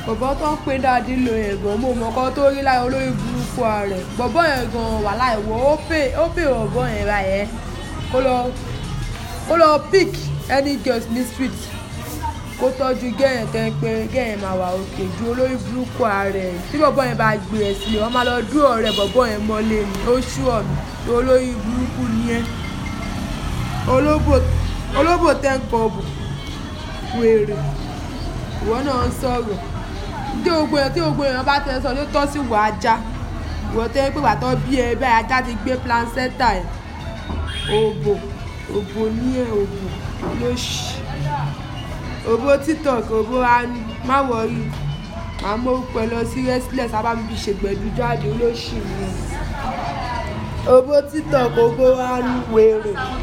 bọ̀bọ́ tó ń pè dáadé lo yẹn gan mo mọ̀ kọ́ tó rí láyé olórí burúkú rẹ̀ bọ̀bọ́ yẹn gan wà láì wọ ó pè ó pè bọ̀bọ́ yẹn ra yẹn kó lọ kó lọ pick any girls ní street kó tọ́jú gẹ́yìn tẹ́ ń pé gẹ́yìn máa wà òkè ju olórí burúkú rẹ̀ tí bọ̀bọ́ yẹn bá gbé ẹ̀ sílẹ̀ wọ́n máa lọ dúró ọ̀rẹ́ bọ̀bọ́ yẹn mọ́lé ni ó ṣú ọ̀nà tó olórí burúkú ni ẹ́ olóbò olóbò tẹ́ ń kọ bò wèrè ìwọ náà ń sọ̀rọ̀ tí gbogbo èèyàn tí gbogbo èèyàn bá tẹ sọ tó tọ́ sí wà ajá ìwọ tẹ́ pé bàtọ́ bí ẹ bẹ́ẹ̀ ajá ti gbé placenta ẹ̀ òbò òbò ní ẹ̀ òbò ló ṣì òbò tiktok òbò anu má wọrí màá mú orúkọ ẹ lọ sí restless abámi ṣègbẹ̀dú jáde olóṣì ni òbò tiktok òbò anu wèrè.